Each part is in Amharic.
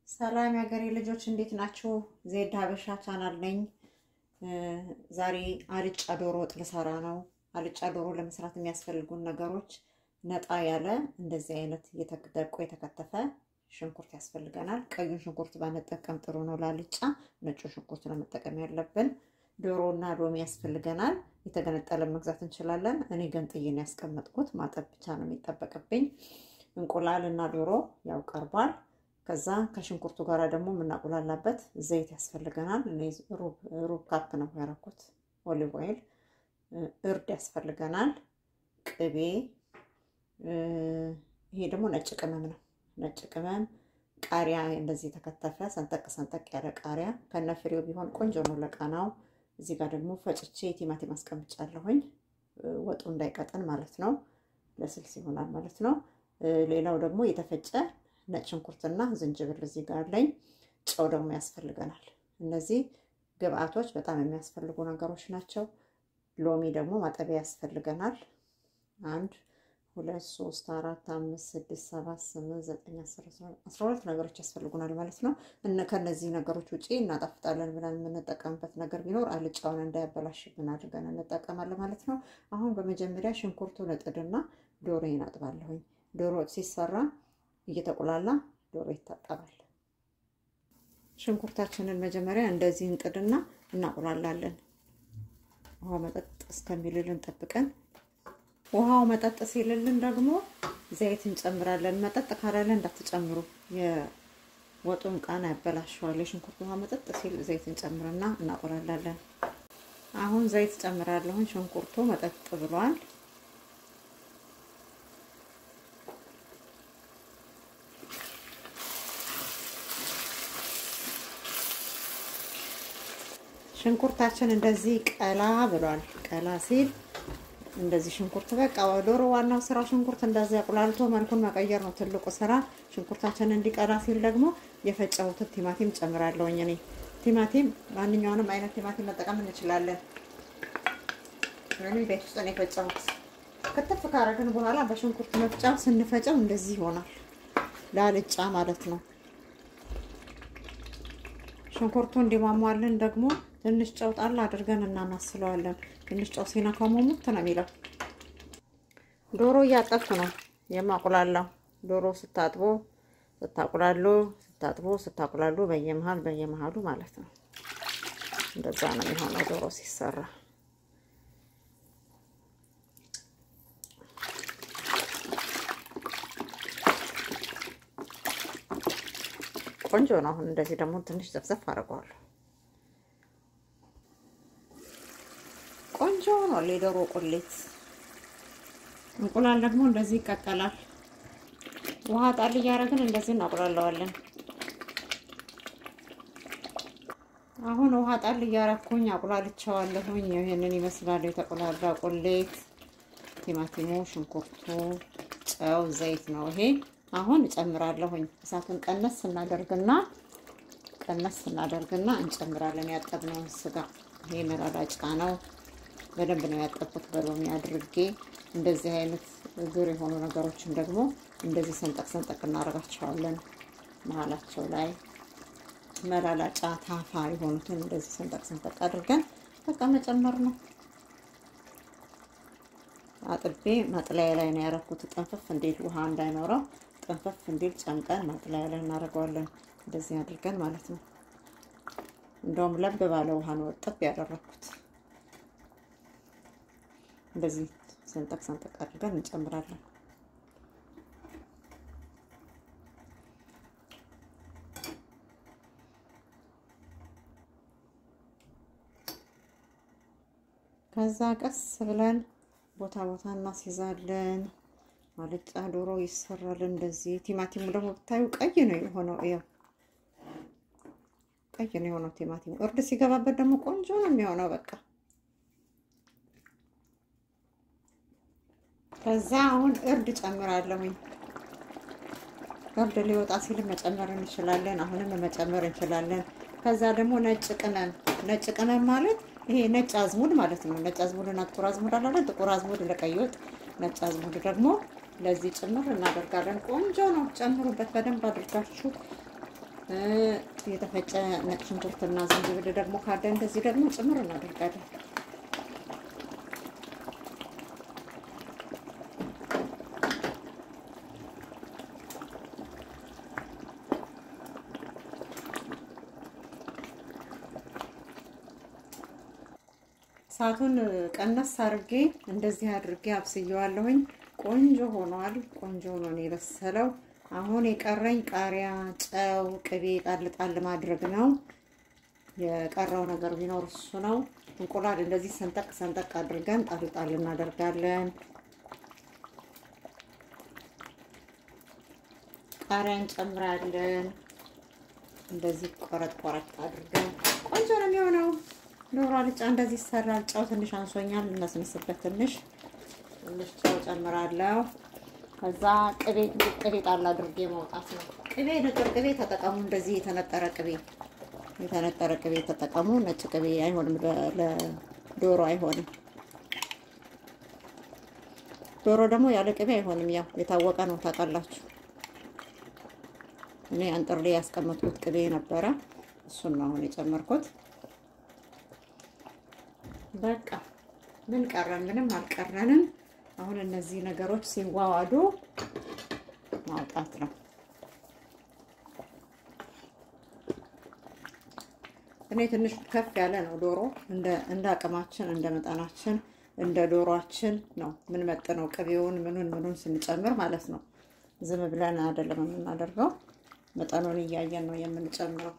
ሰላም የሀገሬ ልጆች እንዴት ናችሁ? ዜድ ሀበሻ ቻናል ነኝ። ዛሬ አልጫ ዶሮ ወጥ ልሰራ ነው። አልጫ ዶሮ ለመስራት የሚያስፈልጉን ነገሮች ነጣ ያለ እንደዚህ አይነት እየተደቆ የተከተፈ ሽንኩርት ያስፈልገናል። ቀዩን ሽንኩርት ባንጠቀም ጥሩ ነው ለአልጫ። ነጩ ሽንኩርት ነው መጠቀም ያለብን። ዶሮ እና ሎሚ ያስፈልገናል። የተገነጠለ መግዛት እንችላለን። እኔ ገንጥዬ ነው ያስቀመጥኩት። ማጠብ ብቻ ነው የሚጠበቅብኝ። እንቁላል እና ዶሮ ያው ቀርቧል። ከዛ ከሽንኩርቱ ጋር ደግሞ የምናቁላላበት ዘይት ያስፈልገናል። እኔ ሩብ ካፕ ነው ያደረኩት ኦሊቭ ኦይል። እርድ ያስፈልገናል። ቅቤ፣ ይሄ ደግሞ ነጭ ቅመም ነው። ነጭ ቅመም፣ ቃሪያ እንደዚህ የተከተፈ ሰንጠቅ ሰንጠቅ ያለ ቃሪያ ከነ ፍሬው ቢሆን ቆንጆ ነው ለቃናው። እዚህ ጋር ደግሞ ፈጭቼ ቲማቲም አስቀምጫለሁኝ ወጡ እንዳይቀጥን ማለት ነው። ለስልስ ይሆናል ማለት ነው። ሌላው ደግሞ የተፈጨ ነጭ ሽንኩርትና ዝንጅብል እዚህ ጋር አለኝ። ጨው ደግሞ ያስፈልገናል። እነዚህ ግብአቶች በጣም የሚያስፈልጉ ነገሮች ናቸው። ሎሚ ደግሞ ማጠቢያ ያስፈልገናል። አንድ ሁለት ሶስት አራት አምስት ስድስት ሰባት ስምንት ዘጠኝ አስራ ሁለት ነገሮች ያስፈልጉናል ማለት ነው። ከነዚህ ነገሮች ውጪ እናጣፍጣለን ብለን የምንጠቀምበት ነገር ቢኖር አልጫውን እንዳያበላሽብን አድርገን እንጠቀማለን ማለት ነው። አሁን በመጀመሪያ ሽንኩርቱን እጥድና ዶሮ ይናጥባለሁኝ። ዶሮ ሲሰራ እየተቆላላ ዶሮ ይታጠባል። ሽንኩርታችንን መጀመሪያ እንደዚህ እንጥድና እናቁላላለን። ውሃው መጠጥ እስከሚልልን ጠብቀን ውሃው መጠጥ ሲልልን ደግሞ ዘይት እንጨምራለን። መጠጥ ካላለ እንዳትጨምሩ፣ የወጡን ቃና ያበላሸዋል። የሽንኩርት ውሃ መጠጥ ሲል ዘይት እንጨምርና እናቆላላለን። አሁን ዘይት ጨምራለሁን። ሽንኩርቱ መጠጥ ብሏል። ሽንኩርታችን እንደዚህ ቀላ ብሏል። ቀላ ሲል እንደዚህ ሽንኩርት በቃ ዶሮ ዋናው ስራ ሽንኩርት እንደዚህ አቁላልቶ መልኩን መቀየር ነው ትልቁ ስራ። ሽንኩርታችን እንዲቀላ ሲል ደግሞ የፈጨሁትን ቲማቲም ጨምራለሁኝ። እኔ ቲማቲም ማንኛውንም አይነት ቲማቲም መጠቀም እንችላለን። እኔ ቤት ውስጥ ነው የፈጨሁት። ክትፍ ካረግን በኋላ በሽንኩርት መፍጫ ስንፈጨው እንደዚህ ይሆናል፣ ላልጫ ማለት ነው። ሽንኩርቱ እንዲሟሟልን ደግሞ ትንሽ ጨው ጣል አድርገን እናማስለዋለን። ትንሽ ጨው ሲነካው ሙሙት ነው የሚለው። ዶሮ እያጠብኩ ነው የማቁላላው። ዶሮ ስታጥቦ ስታቁላሉ ስታጥቦ ስታቁላሉ በየመሀል በየመሀሉ ማለት ነው። እንደዛ ነው የሚሆነው ዶሮ ሲሰራ። ቆንጆ ነው። አሁን እንደዚህ ደግሞ ትንሽ ዘፍዘፍ አድርገዋለሁ። ቆንጆ ነው የዶሮ ቁሌት። እንቁላል ደግሞ እንደዚህ ይቀቀላል። ውሃ ጣል እያደረግን እንደዚህ እናቁላለዋለን። አሁን ውሃ ጣል እያረኩኝ አቁላልቸዋለሁኝ። ይህንን ይመስላል የተቆላላ ቁሌት። ቲማቲሙ፣ ሽንኩርቱ፣ ጨው፣ ዘይት ነው ይሄ። አሁን እጨምራለሁኝ። እሳቱን ቀነስ ስናደርግና ቀነስ ስናደርግና እንጨምራለን ያጠብነውን ስጋ። ይሄ መላላጫ ነው። በደንብ ነው ያጠብኩት በሎሚ አድርጌ። እንደዚህ አይነት እግር የሆኑ ነገሮችን ደግሞ እንደዚህ ሰንጠቅ ሰንጠቅ እናደርጋቸዋለን። መሀላቸው ላይ መላላጫ ታፋ የሆኑትን እንደዚህ ሰንጠቅ ሰንጠቅ አድርገን በቃ መጨመር ነው። አጥቤ መጥለያ ላይ ነው ያደረኩት። ጥንፍፍ እንዲል ውሃ እንዳይኖረው ጥንፍፍ እንዲል ጨምቀን መጥለያ ላይ እናደርገዋለን። እንደዚህ አድርገን ማለት ነው። እንደውም ለብ ባለ ውሃ ነው እጥብ ያደረኩት። እንደዚህ ሰንጠቅ ሰንጠቅ አድርገን እንጨምራለን። ከዛ ቀስ ብለን ቦታ ቦታ እናስይዛለን። አልጫ ዶሮ ይሰራል እንደዚህ። ቲማቲሙ ደግሞ ብታዩ ቀይ ነው የሆነው። ያው ቀይ ነው የሆነው ቲማቲሙ። እርድ ሲገባበት ደግሞ ቆንጆ ነው የሚሆነው በቃ ከዛ አሁን እርድ ጨምራለሁኝ። እርድ ሊወጣ ሲል መጨመር እንችላለን። አሁንም መጨመር እንችላለን። ከዛ ደግሞ ነጭ ቅመም፣ ነጭ ቅመም ማለት ይሄ ነጭ አዝሙድ ማለት ነው። ነጭ አዝሙድና ጥቁር አዝሙድ አላለ። ጥቁር አዝሙድ ለቀይ ወጥ፣ ነጭ አዝሙድ ደግሞ ለዚህ ጭምር እናደርጋለን። ቆንጆ ነው። ጨምሩበት በደንብ አድርጋችሁ የተፈጨ ነጭ ሽንኩርትና ዝንጅብል ደግሞ ካለ እንደዚህ ደግሞ ጭምር እናደርጋለን። እሳቱን ቀነስ አድርጌ እንደዚህ አድርጌ አብስየዋለሁኝ። ቆንጆ ሆኗል። ቆንጆ ሆኖ ነው የበሰለው። አሁን የቀረኝ ቃሪያ፣ ጨው፣ ቅቤ ጣል ጣል ማድረግ ነው። የቀረው ነገር ቢኖር እሱ ነው። እንቁላል እንደዚህ ሰንጠቅ ሰንጠቅ አድርገን ጣል ጣል እናደርጋለን። ቃሪያ እንጨምራለን። እንደዚህ ቆረጥ ቆረጥ አድርገን ቆንጆ ነው የሚሆነው። ዶሮ አልጫ እንደዚህ ይሰራል። ጨው ትንሽ አንሶኛል፣ እናስነስበት ትንሽ ትንሽ ጨው ጨምራለሁ። ከዛ ቅቤ ቅቤ ጣል አድርጌ ማውጣት ነው። ቅቤ ንጥር ቅቤ ተጠቀሙ። እንደዚህ የተነጠረ ቅቤ የተነጠረ ቅቤ ተጠቀሙ። ነጭ ቅቤ አይሆንም፣ ለዶሮ አይሆንም። ዶሮ ደግሞ ያለ ቅቤ አይሆንም። ያው የታወቀ ነው፣ ታውቃላችሁ። እኔ አንጥሬ ያስቀመጥኩት ቅቤ ነበረ፣ እሱን ነው አሁን የጨመርኩት። በቃ ምን ቀረን? ምንም አልቀረንም። አሁን እነዚህ ነገሮች ሲዋዋዱ ማውጣት ነው። እኔ ትንሽ ከፍ ያለ ነው ዶሮ፣ እንደ አቅማችን እንደ መጠናችን እንደ ዶሯችን ነው ምን መጥነው ቅቤውን ምኑን ምኑን ስንጨምር ማለት ነው። ዝም ብለን አይደለም የምናደርገው፣ መጠኑን እያየን ነው የምንጨምረው።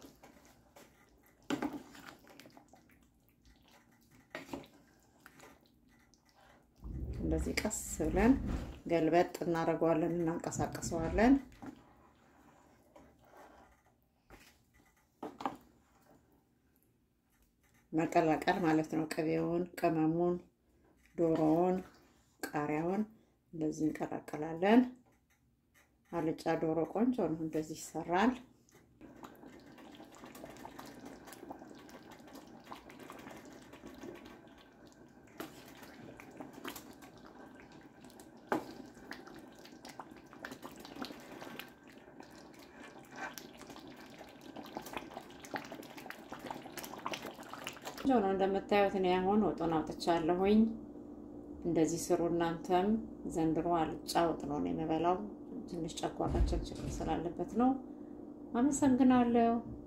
እንደዚህ ቀስ ብለን ገልበጥ እናደርገዋለን፣ እናንቀሳቀሰዋለን። መቀላቀል ማለት ነው። ቅቤውን፣ ቅመሙን፣ ዶሮውን፣ ቃሪያውን እንደዚህ እንቀላቀላለን። አልጫ ዶሮ ቆንጆ ነው። እንደዚህ ይሰራል። ቆንጆ ነው እንደምታዩት። እኔ አሁን ወጡን አውጥቻለሁኝ። እንደዚህ ስሩ እናንተም። ዘንድሮ አልጫ ወጥ ነው የምበላው። ትንሽ ጨጓራችን ችግር ስላለበት ነው። አመሰግናለሁ።